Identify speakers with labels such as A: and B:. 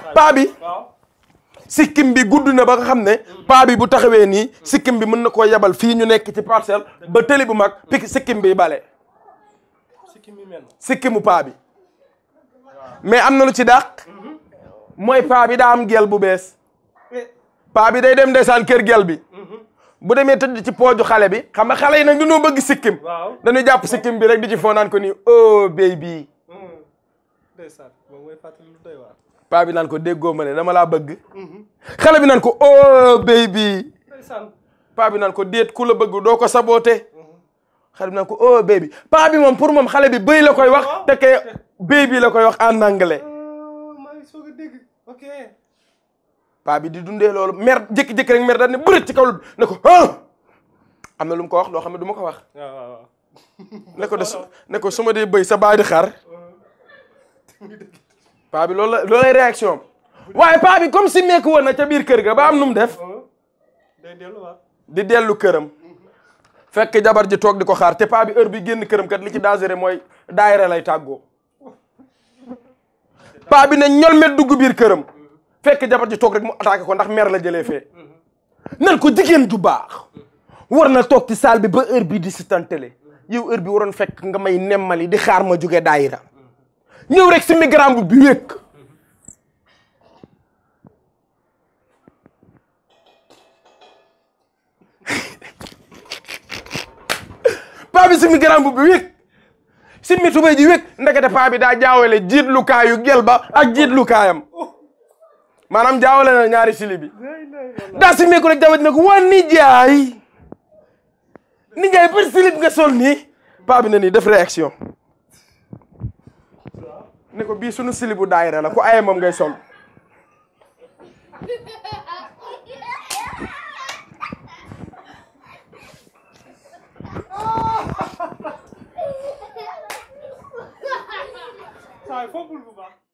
A: paa bi
B: waaw
A: sikkim bi gudd na ba nga xam ne paa bi bu taxawee nii sikkim bi mën na koo yebal fii ñu nekk ci parcelle ba tëli bu mag pik sikkim bi bale
B: sikki mi mel
A: sikkimu paa bi mais am na lu ci dàq mooy paa bi daa am gel bu bees paa bi day dem ndeysaan kër gel bi bu demee tëdd ci pooju xale bi xam nga xale yi nag dañoo bëgg sikkim
B: waaw
A: dañuy jàpp sikkim bi rek di ci foo naan ko nii oh baby
B: ndeysaan moom mooy fàttali lu doy waar
A: paa bi naan ko déggoo ma ne dama laa bëgg xale bi naan ko oh baby
B: ndeysaan
A: paa bi naan ko déet ku la bëgg doo ko saboote xale bi naan ko oh baby paa bi moom pour moom xale bi bëy la koy wax te ke baby la koy wax en anglais
B: maa ngi soog a dégg ok
A: paa bi di dundee loolu mer jékki-jékki rek mer daal ne bërët ci kaw ne ko ah am na lu mu ko wax loo xam ne du ma ko wax
B: waaw waaw waaw
A: ne ko de su ne ko su ma dee bëy sa baay di xar paa bi loolu la loolay réaction am waaye paa bi comme si meeku woon na ca biir kër ga ba am nu mu def
B: day delluwaat
A: di dellu këram fekk jabar ji toog di ko xaar te paa bi heure bi génn këram kat li ci dangereux mooy daayira lay tàggoo paa bi ne ñolmet dugg biir këram fekk jabar ji toog rek mu attaqué ko ndax mer la jëlee fee nan ko jigéen ju baax war na toog ci salle bi ba heure bi di si tantale yow heure bi waroon fekk nga may nemmali di xaar ma jóge daayira ñëw rek si migram bu bi wékk paa bi si migram bu bi wékk simmi tubéy ji wékk ndekete paa bi daa jaawale jiitlukaayu gel ba ak jiitlukaayam maanaam jaawale na ñaari sili bi daa simmi ko rek jabat ne ko waa nijaay nijaay par silib nga sol nii paa bi ne nii def réaction ne ko bii sunu silibu daayira la ku aye moom ngay sol
B: saa yi foogul bu baax